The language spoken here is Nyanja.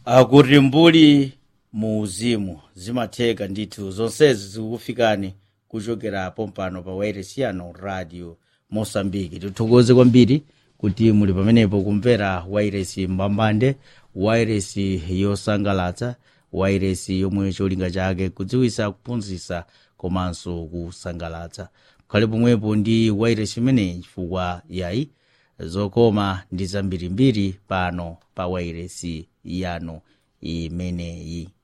akuti mbuli mu uzimu zimatheka ndithu zonsezi zikufikani kuchokera pompano pa wairesi yano radio mosambiki tithokoze kwambiri kuti muli pamenepo kumvera wairesi mbambande wairesi yosangalatsa wairesi yomwe cholinga chake kudziwisa kuphunzitsa komanso kusangalatsa khale pomwepo ndi wairesi imeneyi chifukwa yayi zokoma ndi zambirimbiri pano pa wairesi yano imeneyi